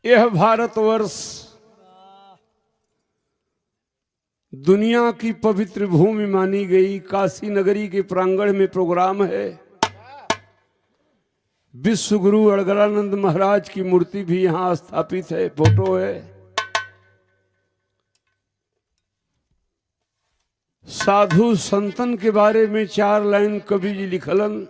यह भारतवर्ष दुनिया की पवित्र भूमि मानी गई काशी नगरी के प्रांगण में प्रोग्राम है विश्व गुरु अड़गड़ानंद महाराज की मूर्ति भी यहाँ स्थापित है फोटो है साधु संतन के बारे में चार लाइन कवि जी लिखलन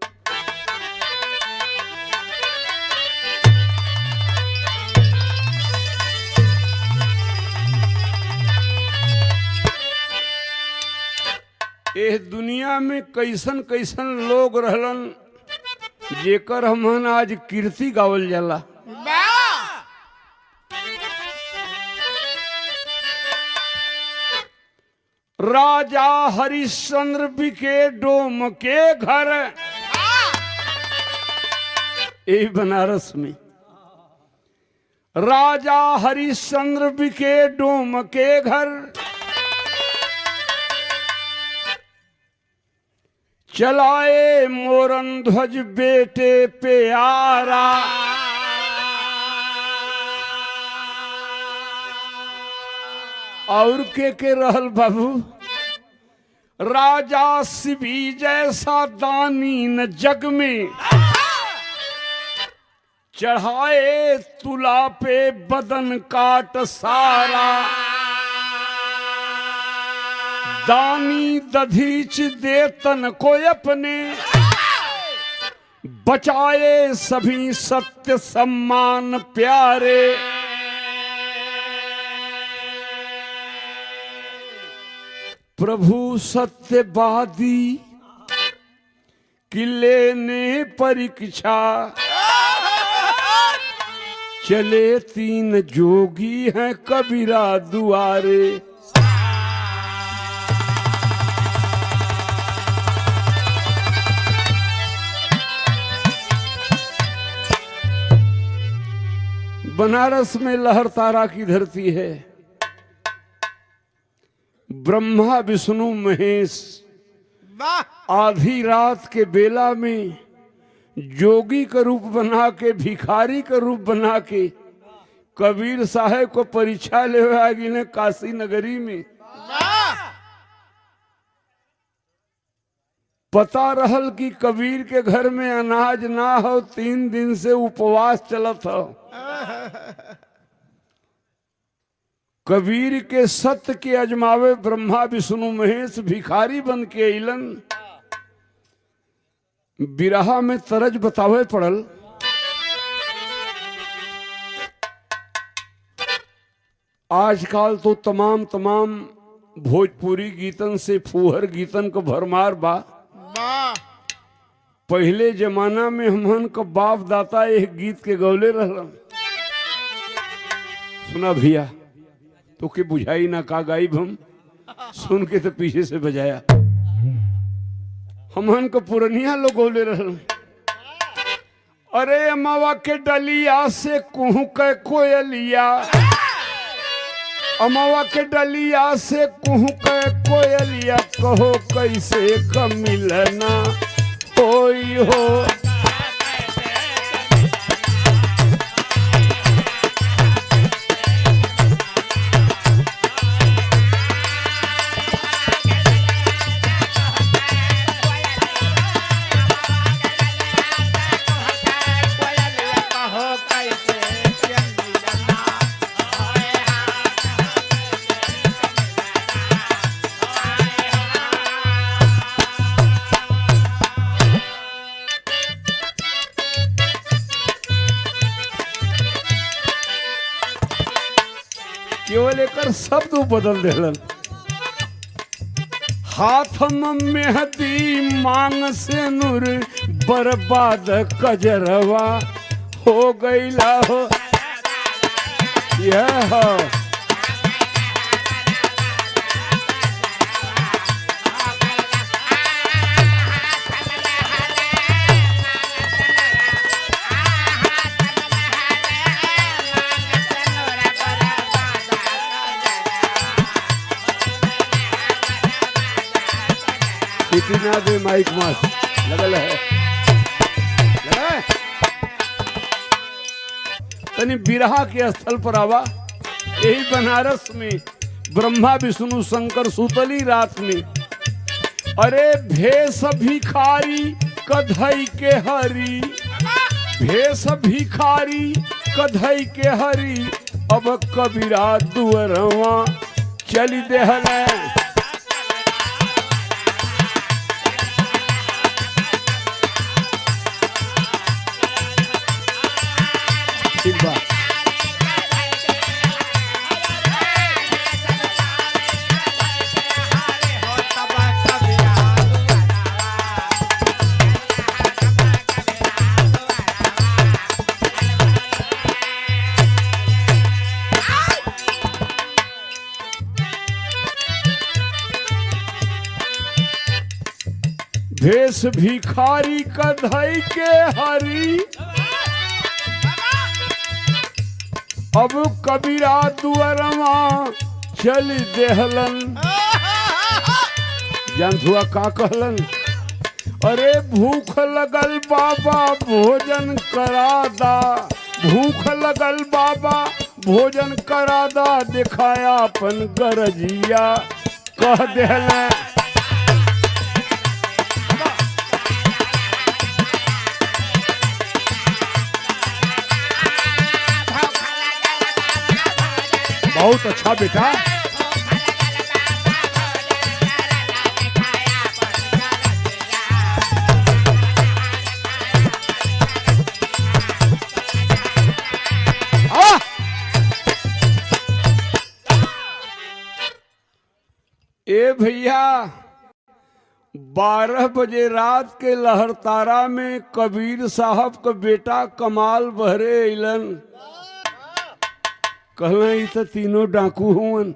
एह दुनिया में कैसन कैसन लोग रहलन जेकर हमन आज कीर्ति गावल जाला राजा हरिश्चंद्र बिके डोम के घर यही बनारस में राजा हरिश्चंद्र बिके डोम के घर चलाए मोरन ध्वज बेटे प्यारा और के के रहल बाबू राजा शिवी जैसा दानी न जग में चढ़ाए तुला पे बदन काट सारा दानी दधीच देतन को अपने बचाए सभी सत्य सम्मान प्यारे प्रभु सत्यवादी किले ने परीक्षा चले तीन जोगी हैं कबीरा दुआरे बनारस में लहर तारा की धरती है ब्रह्मा विष्णु महेश आधी रात के बेला में जोगी का रूप बना के भिखारी का रूप बना के कबीर साहेब को परीक्षा ले आगे ने काशी नगरी में पता रहल कि कबीर के घर में अनाज ना हो तीन दिन से उपवास चलत हो कबीर के सत्य के अजमावे ब्रह्मा विष्णु महेश भिखारी बन के अलन बिरहा में तरज बतावे पड़ल आजकल तो तमाम तमाम भोजपुरी गीतन से फूहर गीतन को भरमार बा पहले जमाना में हमन का बाप दाता एक गीत के गौले रहलन सुना भैया तो के बुझाई ना का गाइब हम सुन के तो पीछे से बजाया हमन को पुरनिया लोग गौले रहलन अरे अमावा के डलिया से कुहू के कोयलिया अमावा के डलिया से कुहू के कोयलिया कहो कैसे क मिलना कोई हो केवल एकर शब्द बदल देलन हाथ में मेहदी मांग से नूर बर्बाद कजरवा हो गईला हो यह हो सीटी दे माइक मास लगल है लगा है? तनी बिरहा के स्थल पर आवा यही बनारस में ब्रह्मा विष्णु शंकर सुतली रात में अरे भेष भिखारी कधई के हरी भेष भिखारी कधई के हरी अब कबीरा दुअरवा चली देहल ठीक बा भेष भिखारी कधई के हरी अब कबीरा दुअरवा चल देहलन जानथुआ का कहलन अरे भूख लगल बाबा भोजन करा दा भूख लगल बाबा भोजन करा दा दिखाया अपन गरजिया कह देहलन बहुत अच्छा बेटा आ! ए भैया बारह बजे रात के लहरतारा में कबीर साहब का बेटा कमाल बहरे अलन कहना ई तो तीनों डाकू हुवन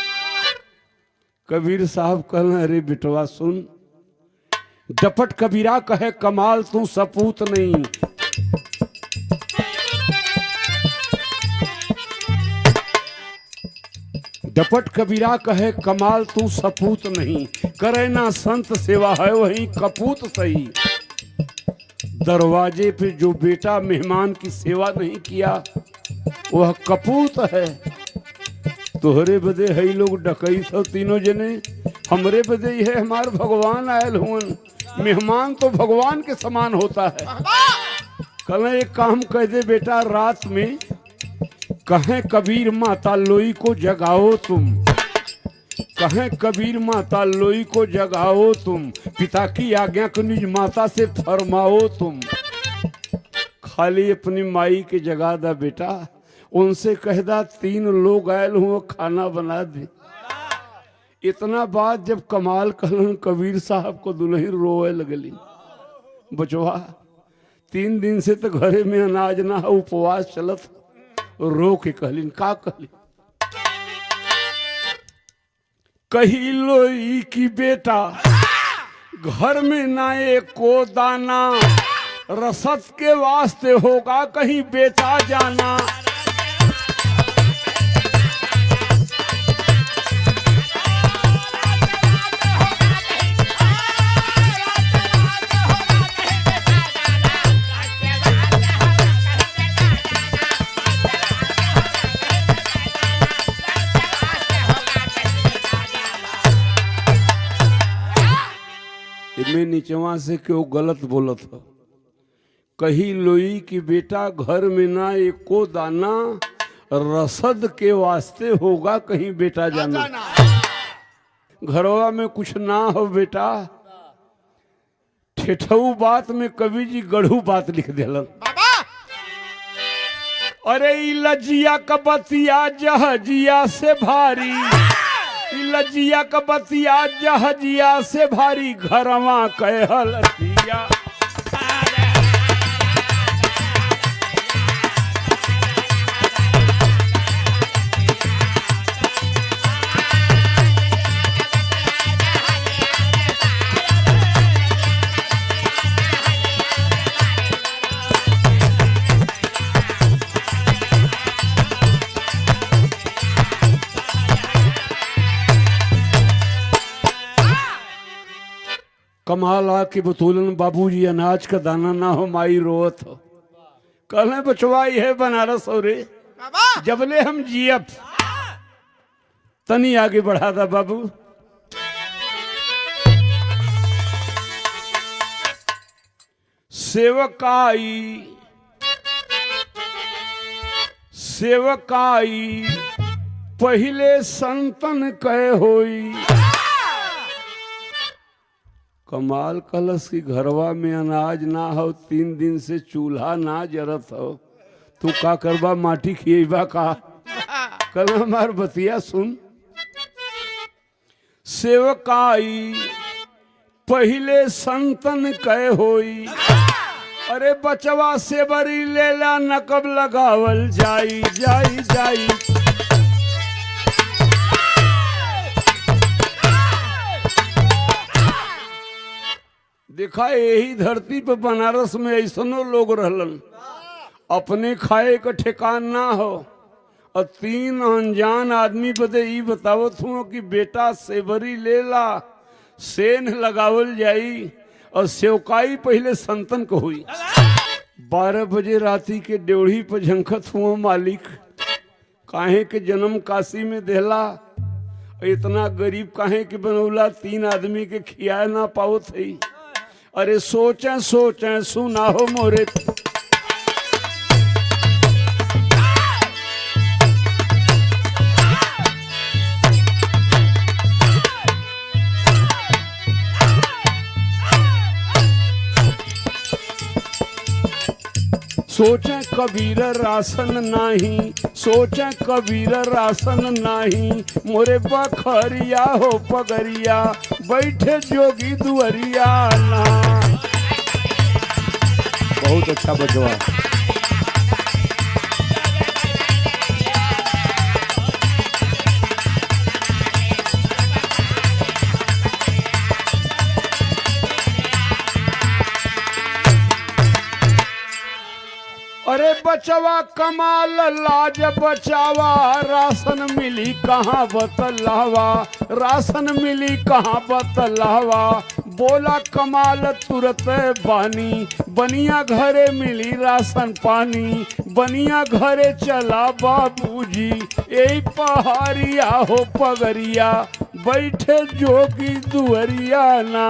कबीर साहब कहना अरे बिटवा सुन डपट कबीरा कहे कमाल तू सपूत नहीं डपट कबीरा कहे कमाल तू सपूत नहीं करे ना संत सेवा है वही कपूत सही दरवाजे पे जो बेटा मेहमान की सेवा नहीं किया वह कपूत है तोहरे बदे है लोग डकई सब तीनों जने हमरे बदे ही है हमार भगवान आयल हुवन मेहमान तो भगवान के समान होता है कल एक काम कह दे बेटा रात में कहें कबीर माता लोई को जगाओ तुम कहें कबीर माता लोई को जगाओ तुम पिता की आज्ञा को निज माता से फरमाओ तुम खाली अपनी माई के जगा दा बेटा उनसे कह दा तीन लोग आयल हुए खाना बना दे इतना बात जब कमाल कहलन कबीर साहब को दुल्हन रोए लगली बचवा तीन दिन से तो घरे में अनाज ना है उपवास चलत रो के कहलिन का कहली कही लोई की बेटा घर में ना एको दाना रसद के वास्ते होगा कहीं बेचा जाना इनमें नीचवा से क्यों गलत बोलत हो कही लोई कि बेटा घर में ना एको दाना रसद के वास्ते होगा कहीं बेटा जाना घरवा में कुछ ना हो बेटा ठेठऊ बात में कवि जी गढ़ू बात लिख दिलन अरे ई लजिया कबतिया जहजिया से भारी ई लजिया कबतिया जहजिया से भारी घरवा कहलतिया कमाल आके बतूलन बाबूजी अनाज का दाना ना हो माई रोवत हो कहले बचवा है बनारस और बाबा जबले हम जियब तनी आगे बढ़ा दा बाबू सेवकाई सेवकाई पहले संतन कह होई कमाल कलश की घरवा में अनाज ना हो तीन दिन से चूल्हा ना जरत हो तू का करबा माटी खिएबा का कल हमार बतिया सुन सेवकाई पहले संतन कह होई अरे बचवा से बरी लेला नकब लगावल जाई जाई जाई देखा यही धरती पे बनारस में ऐसनो लोग रहलन अपने खाए का ठिकान ना हो और तीन अनजान आदमी बदे ई बतावत हूँ कि बेटा सेवरी लेला सेन लगावल जाई और सेवकाई पहले संतन को हुई बारह बजे राती के ड्योढ़ी पर झंखत हुआ मालिक काहे के जन्म काशी में देला इतना गरीब काहे के बनौला तीन आदमी के खिया ना पावत है अरे सोचे सोचे सुना हो मोरे सोचे कबीर रासन नाही सोचे कबीर रासन नाही मोरे बखरिया हो पगरिया बैठे जोगी दुअरिया ना बहुत अच्छा बचवा अरे बचवा कमाल लाज बचावा राशन मिली कहाँ बतलावा राशन मिली कहाँ बतलावा बोला कमाल तुरत बानी बनिया घरे मिली राशन पानी बनिया घरे चला बाबूजी यही पहाड़िया हो पगरिया बैठे जोगी दुअरिया ना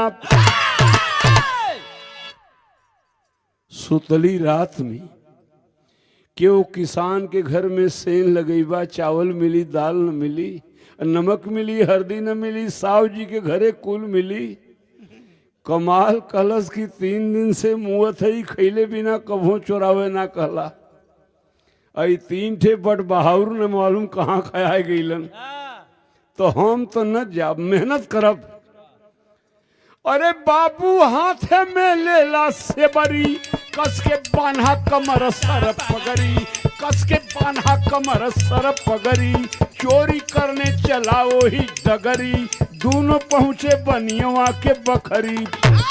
सुतली रात में क्यों किसान के घर में सेन लगेबा चावल मिली दाल न मिली नमक मिली हल्दी न मिली साव जी के घरे कुल मिली कमाल कलश की तीन दिन से मुँह थई खैले बिना कभो चोरावे ना कहला आई तीन ठे बट बहाउर न मालूम कहाँ खाया गईलन तो हम तो न जाब मेहनत करब अरे बाबू हाथ में लेला से बरी कस के बान्हा कमर सर पगरी कस के बान्हा कमर सर पगरी चोरी करने चला वही डगरी दोनों पहुंचे बनियवा के बखरी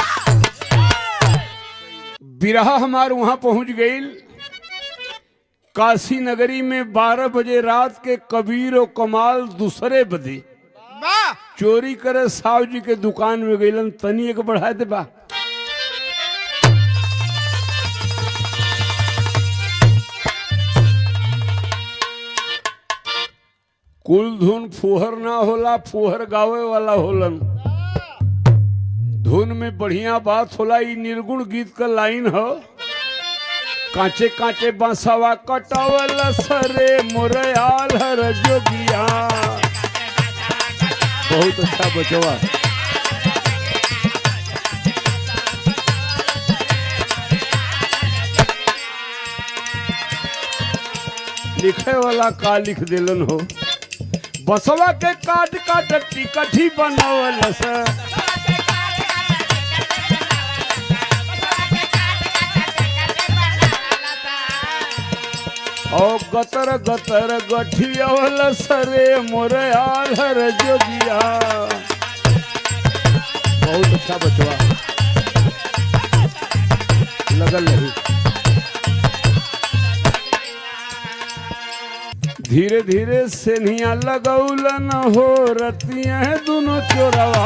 बिरहा हमार वहां पहुंच गई काशी नगरी में बारह बजे रात के कबीर और कमाल दूसरे बजे वाह चोरी करे साव जी के दुकान में गईलन तनी एक बढ़ा दे बा कुल धुन फुहर ना होला फुहर गावे वाला होलन धुन में बढ़िया बात होला ई निर्गुण गीत का लाइन हो कांचे कांचे बांसवा कटावल सरे मोरयाल हर जोगिया बहुत अच्छा बचवा लिखे वाला का लिख दिलन हो बसवा के काट काट टिकठी बनावल से ओ गतर गतर गठियावल सरे मोर आलर जोगिया बहुत अच्छा बचवा लगल रही धीरे धीरे सेनिया लगौलन हो रतिया है दोनों चोरवा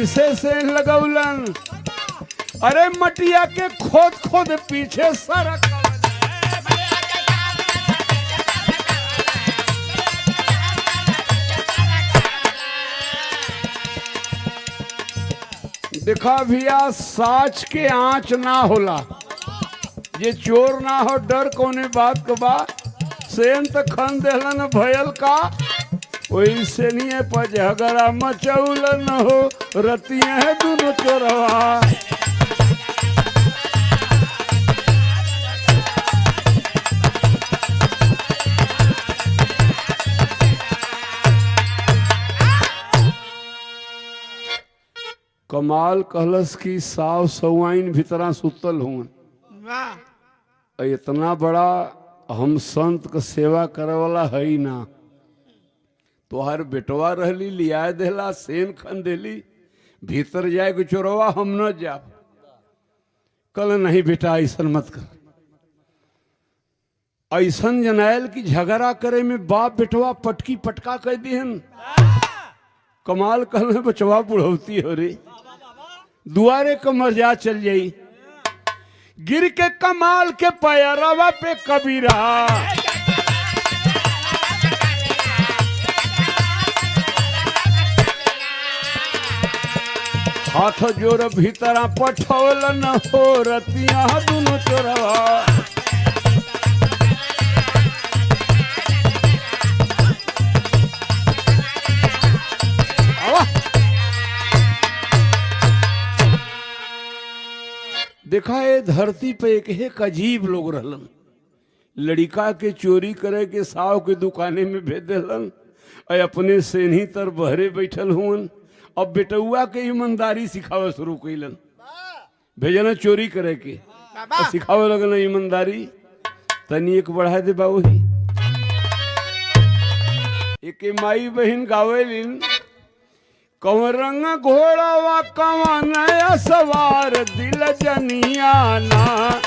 कैसे से लगौलन अरे मटिया के खोद खोद पीछे सरक देखा भैया साच के आँच ना होला ये चोर ना हो डर कोने बात के बा सेन त खन देहलन भयल का वैसे नहीं पर झगड़ा मचौलन हो रतिया है दोनों चोरवा कमाल कहलस की साव सवाइन भीतरा सुतल हुन वाह इतना बड़ा हम संत के सेवा करे वाला है ही ना तोहर बेटवा रहली लिया देला सेन खन देली भीतर जाए के चोरवा हम न जा कल नहीं बेटा ऐसा मत कर ऐसन जनायल की झगड़ा करे में बाप बेटवा पटकी पटका कह दिहन कमाल कल बचवा बुढ़ौती हो रे दुआरे कमर जा चल जाई गिर के कमाल के पैरवा पे कबीरा हाथ जोर भीतरा पठौल न हो रतिया दुनो चोरवा आवा। देखा ये धरती पे एक एक अजीब लोग रहलन लड़िका के चोरी करे के साव के दुकाने में भेज देलन और अपने सेनी तर बहरे बैठल हुवन अब बेटुआ के ईमानदारी सिखावे शुरू कैलन भेजना चोरी करे के बाबा और सिखावे लगल ईमानदारी तनी एक बढ़ा दे बाबू ही एक माई बहन गावेलिन कौन रंग घोड़ावा कौन नया सवार दिल जनियाना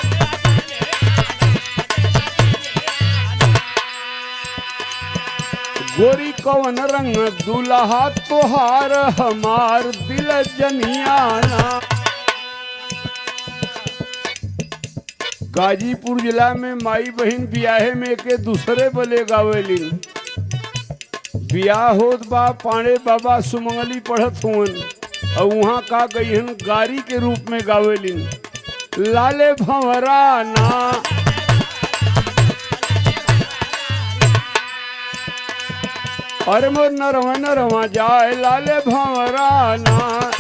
गोरी कौन रंग दुल्हा तोहार हमार दिल जनियाना गाजीपुर जिला में माई बहन बियाहे में के दूसरे बले गावेलिन बियाह होत बा पाणे बाबा सुमंगली पढ़त हुवन और वहाँ का गईहन गारी के रूप में गावेलिन लाले भंवरा ना अरे मोर नरवा नरवा जाए लाले भंवरा ना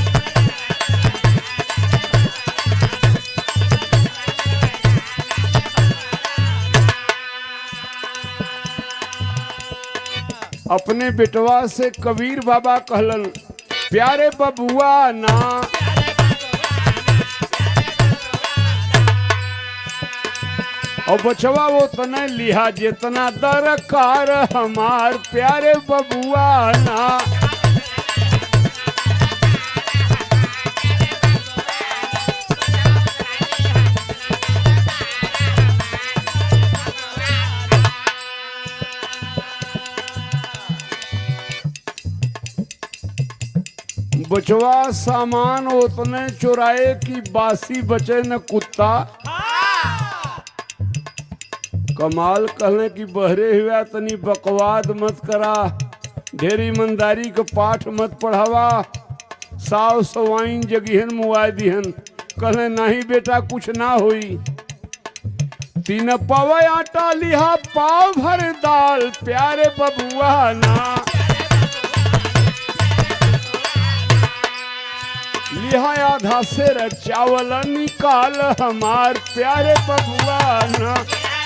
अपने बेटवा से कबीर बाबा कहलन प्यारे बबुआ ना और बचवा वो तने लिहा जितना दरकार हमार प्यारे बबुआ ना बचवा सामान उतने चुराए कि बासी बचे न कुत्ता कमाल कहले कि बहरे हुआ तनी बकवाद मत करा ढेर ईमानदारी के पाठ मत पढ़ावा साव सवाइन जगिहन मुआ दिहन कहले नहीं बेटा कुछ ना होई तीन पवे आटा लिहा पाव भर दाल प्यारे बबुआ ना लिहा आधा सेर चावल निकाल हमार प्यारे बबुआ ना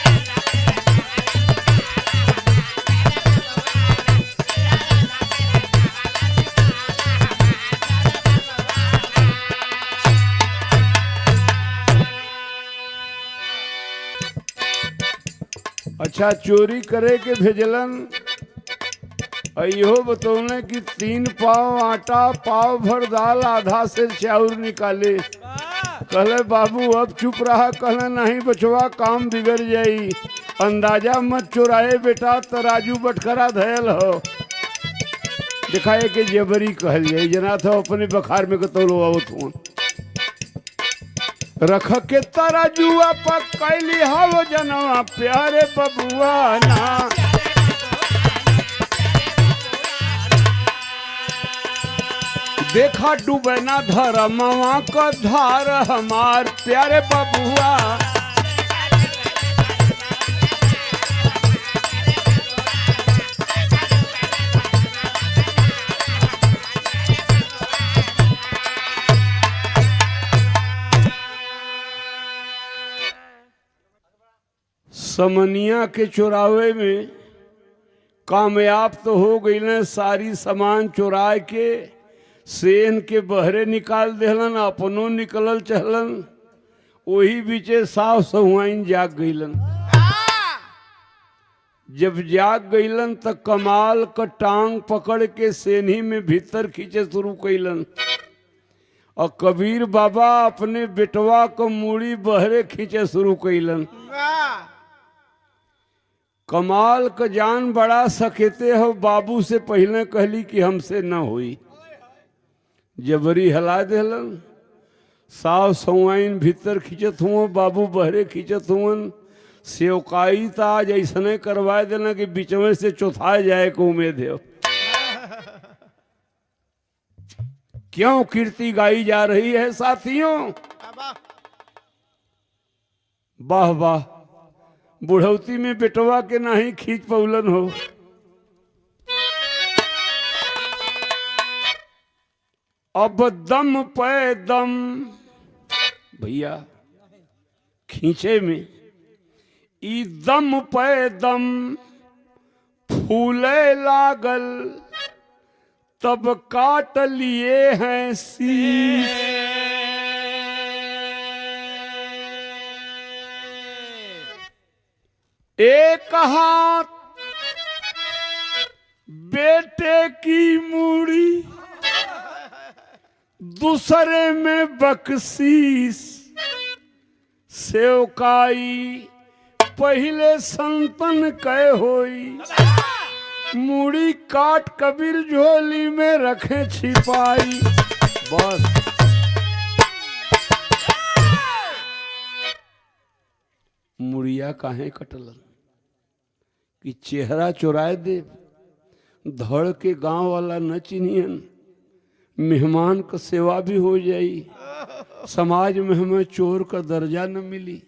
अच्छा चोरी करे के भेजलन और इहो बतौले कि तीन पाव आटा पाव भर दाल आधा से चाउर निकाले कहले बाबू अब चुप रहा कहले नहीं बचवा काम बिगड़ जाई अंदाजा मत चुराए बेटा तराजू बटखरा धयल हो दिखाए के जबरी कहल जाए जना था अपने बखार में कतौलो आवत हुआ रख के तराजुआ पर कैली हव जनवा प्यारे बबुआ ना देखा डूबे ना धरमवा का धार हमार प्यारे बबुआ समनिया के चुरावे में कामयाब तो हो गई न सारी सामान चुरा के सेन के बहरे निकाल देहलन अपनो निकलल चहलन वही बीचे साफ सहुआइन जाग गईलन जब जाग गईलन त कमाल क टांग पकड़ के सेनी में भीतर खींचे शुरू कैलन और कबीर बाबा अपने बेटवा को मूड़ी बहरे खींचे शुरू कैलन वाह कमाल क जान बड़ा सकेते हो बाबू से पहले कहली कि हमसे न हुई जबरी हला देलन साव सवाइन भीतर खींचत हुआ बाबू बहरे खींचत हुवन सेवकाई तो आज ऐसने करवा देना कि बीचवे से चौथा जाए को उम्मीद है क्यों कीर्ति गाई जा रही है साथियों बाबा वाह वाह बुढ़ौती में बेटवा के नाही खींच पौलन हो अब दम पे दम भैया खींचे में ई दम पे दम फूले लागल तब काट लिए हैं शीश एक हाथ बेटे की मूड़ी दूसरे में बख्शीस सेवकाई पहले संतन कह होई मूड़ी काट कबीर झोली में रखे छिपाई बस मुड़िया काहे कटलन कि चेहरा चुराए दे धड़ के गांव वाला न चिन्हियन मेहमान का सेवा भी हो जाई समाज में हमें चोर का दर्जा न मिली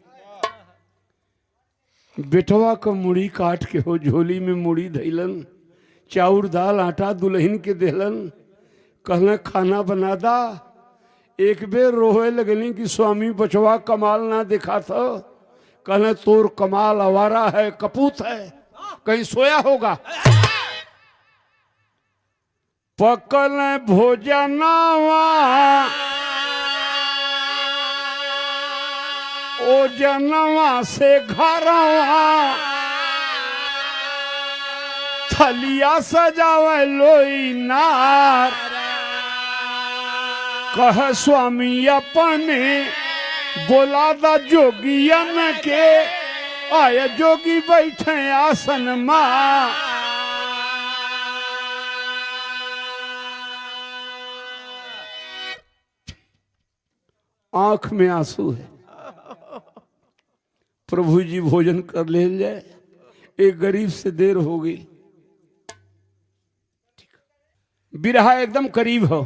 बेटवा का मुड़ी काट के हो झोली में मुड़ी धैलन चाउर दाल आटा दुल्हन के देलन कहना खाना बना दा एक बेर रोहे लगनी कि स्वामी बचवा कमाल ना दिखा था कहना तोर कमाल आवारा है कपूत है कहीं सोया होगा पकल भोजनवा ओ जनवा से घरवा थलिया सजावे लोई नार कह स्वामी अपने बोला दा जोगियन के आय जोगी बैठे आसन माँ आंख में आंसू है प्रभु जी भोजन कर ले जाए एक गरीब से देर हो गई बिरहा एकदम करीब हो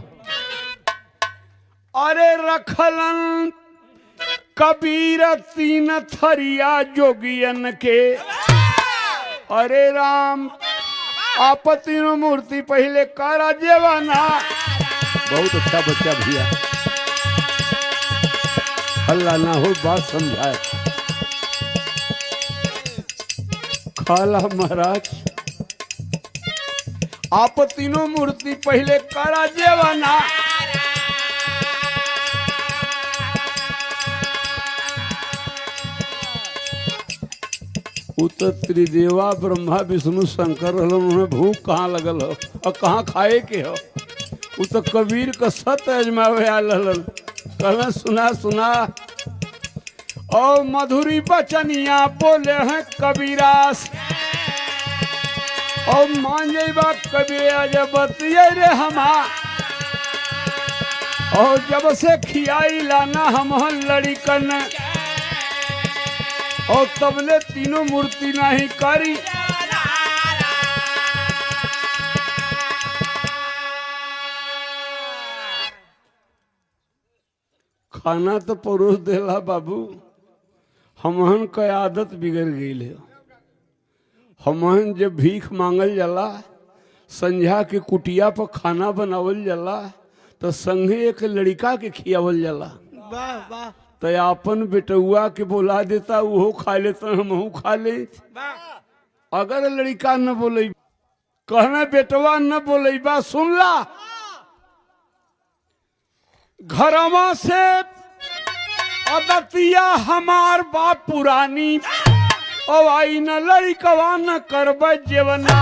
अरे रखलन कबीर तीन थरिया जोगियन के अरे राम आप तीनों मूर्ति पहले करा जेवाना बहुत अच्छा बच्चा भैया हल्ला ना हो बात समझाए खाला महाराज आप तीनों मूर्ति पहले करा जेवाना उ तो त्रिदेवा ब्रह्मा विष्णु शंकर रहलन उन्हें भूख कहाँ लगल हो और कहाँ खाए के हो उ तो कबीर का सत अजमावे आल रहलन कहना सुना सुना और मधुरी बचनिया बोले हैं कबीरास और मान जाइबा कभी आज बतिये रे हमा और जब से खियाई लाना हम लड़िकन और तबले तीनों मूर्ति नहीं करी खाना तो परोस देला बाबू हमहन के आदत बिगड़ गई है हमहन जब भीख मांगल जाला संझा के कुटिया पर खाना बनावल जाला तो संगे एक लड़का के खियावल जाला वाह वाह तो अपन बेटुआ के बोला देता वो खा लेता हमहू खा ले वाह अगर लड़का न बोले कहना बेटवा न बोले बा सुन ला घरवा से अदतिया हमार बाप पुरानी ओ आई न लड़कवा न करब जेवना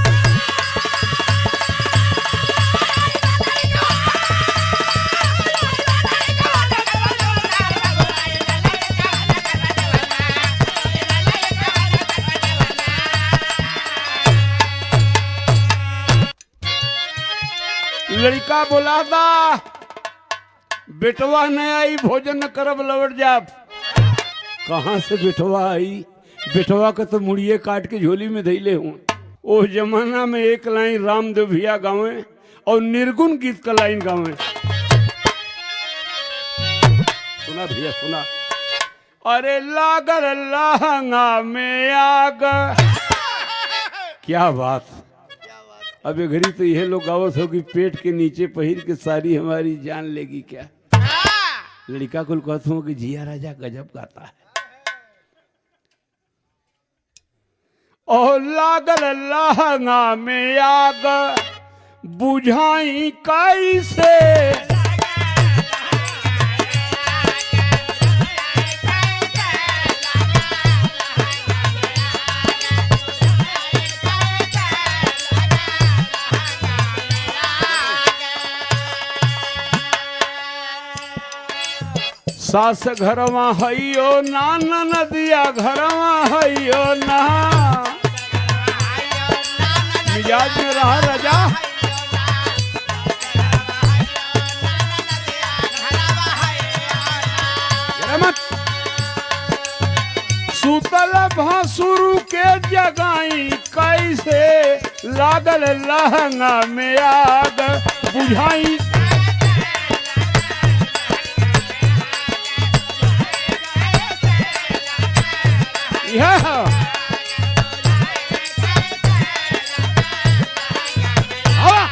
लड़का बोला दा बेटवा न आई भोजन न करब लौट जाब कहाँ से बेटवा आई बेटवा का तो मुड़िए काट के झोली में धैले हूँ ओ जमाना में एक लाइन रामदेव भैया गावे और निर्गुण गीत का लाइन गावे सुना भैया सुना अरे लागल लहंगा में आग क्या बात अब ये घड़ी तो यह लोग गावत हो कि पेट के नीचे पहिर के सारी हमारी जान लेगी क्या लड़का कुल कहता हूँ कि जिया राजा गजब गाता है ओ लागल लहंगा में आग बुझाई कैसे सास घरवा हइयो नाना नदिया घरवा हइयो ना मिजाज में रहा राजा जरा मत सुतल भसुरु के जगाई कैसे लागल लहंगा में आग बुझाई यह हवा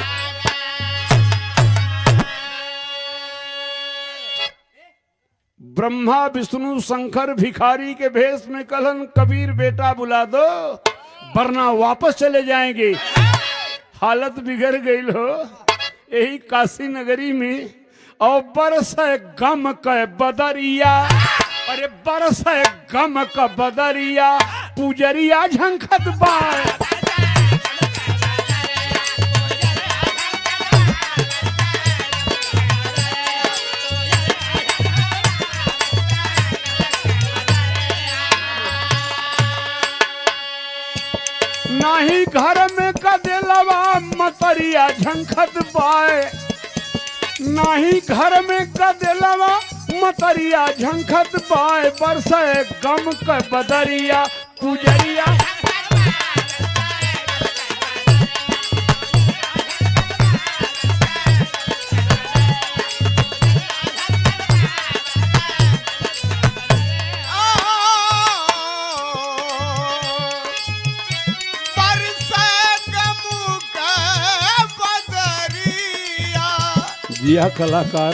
ब्रह्मा विष्णु शंकर भिखारी के भेष में कलन कबीर बेटा बुला दो वरना वापस चले जाएंगे हालत बिगड़ गई हो यही काशी नगरी में और बरस गम के बदरिया अरे बरस गम का बदरिया पुजरिया झंखत बाय नाही घर में कदेलवा मतरिया झंखत बाय नाही घर में कदेलवा मतरिया झंखत बाय बरसे गम के बदरिया पुजरिया जिया कलाकार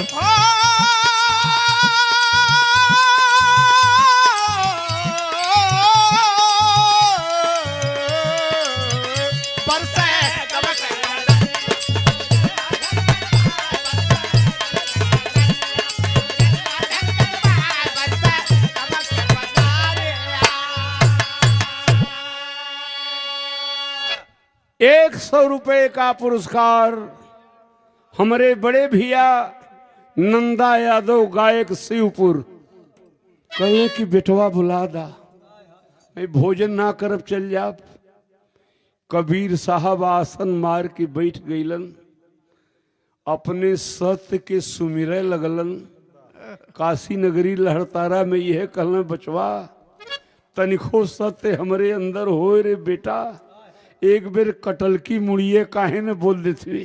एक सौ रुपए का पुरस्कार हमारे बड़े भैया नंदा यादव गायक शिवपुर कहे कि बेटवा बुला दा मैं भोजन ना करब चल जाब कबीर साहब आसन मार के बैठ गईलन अपने सत्य के सुमिरे लगलन काशी नगरी लहरतारा में यह कहलन बचवा तनिको सत्य हमरे अंदर होए रे बेटा एक बेर कटल की मुड़िए काहे ने बोल देती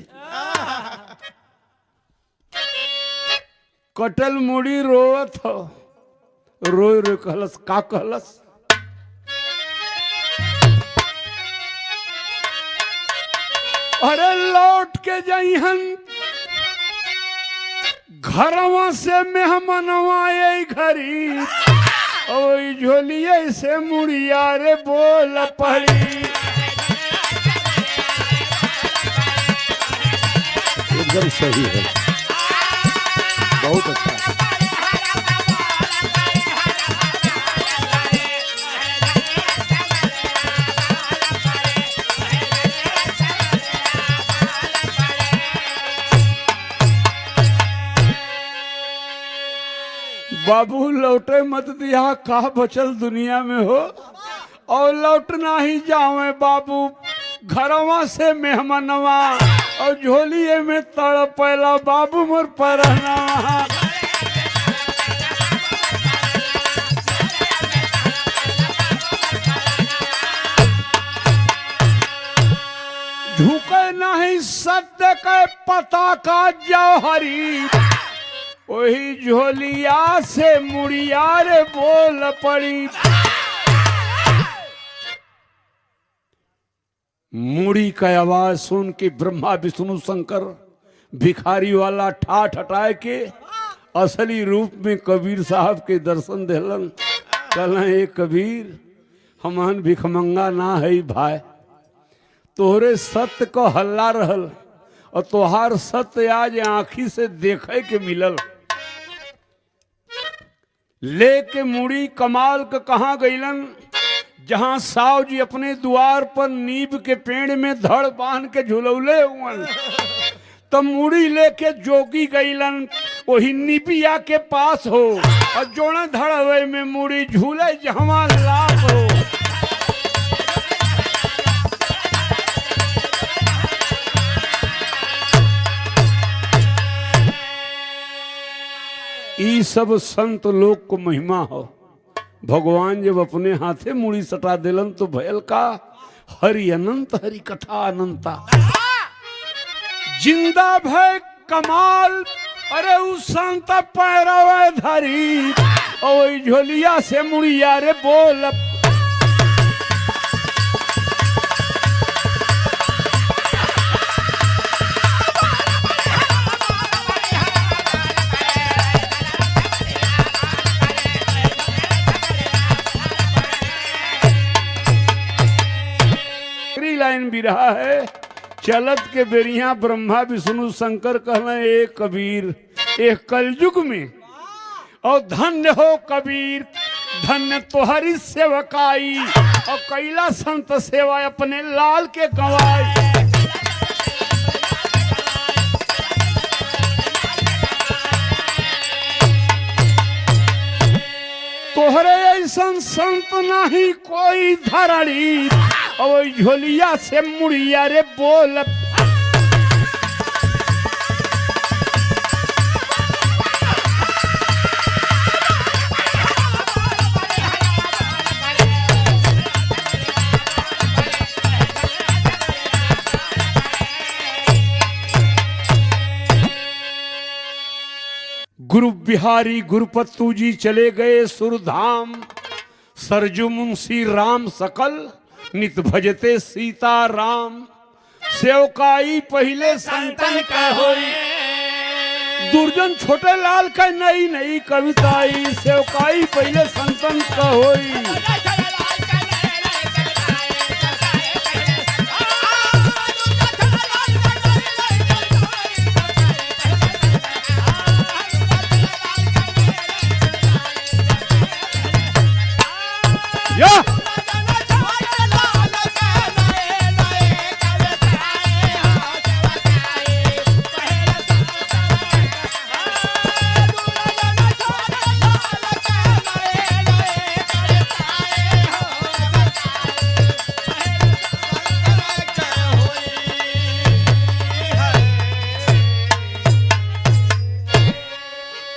कटल मुड़ी रोवत हो रोय रोय कहलस का कहलस अरे लौट के जइहन घरवा से मेहमनवा आई घरी ओई झोलिए से मुड़िया रे बोल पड़ी एकदम सही है बहुत अच्छा है बाबू लौटे मत दिया का बचल दुनिया में हो और लौटना ही जावे बाबू घरवा से मेहमानवा और झोलिए में तड़पेला बाबू मोर परहना झुके नहीं सत्य के पता का जौहरी वही झोलिया से मुड़िया रे बोल पड़ी मुड़ी का आवाज सुन के ब्रह्मा विष्णु शंकर भिखारी वाला ठाठ हटाए के असली रूप में कबीर साहब के दर्शन दिलन कहला हे कबीर हमहन भिखमंगा ना है भाई तोहरे सत्य को हल्ला रहल और तोहार सत्य आज आंखी से देखे के मिलल लेके मुड़ी कमाल के कहा गईलन जहां साव जी अपने द्वार पर नीब के पेड़ में धड़ बांध के झुलौले हुअन तब मुड़ी लेके जोगी गईलन वही निबिया के पास हो और जोड़ा धड़वे में मुड़ी झूले जहवा लाभ हो ई सब संत लोग को महिमा हो भगवान जब अपने हाथे मुड़ी सटा दिलन तो भयल का हरि अनंत हरि कथा अनंता जिंदा भय कमाल अरे उस संत पैरवे धरी और ओई झोलिया से मुड़िया रे बोल आखिरी लाइन भी रहा है चलत के बेरिया ब्रह्मा विष्णु शंकर कहले ए कबीर एक कलयुग में और धन्य हो कबीर धन्य तोहरी सेवकाई और कैला संत सेवा अपने लाल के गवाई तोहरे ऐसन संत नहीं कोई धरणी और झोलिया से मुड़िया रे बोल गुरु बिहारी गुरुपत्तू जी चले गए सुरधाम सरजू मुंशी राम सकल नित भजते सीता राम सेवकाई पहले संतन का होई दुर्जन छोटे लाल का नई नई कविताई सेवकाई पहले संतन का होई या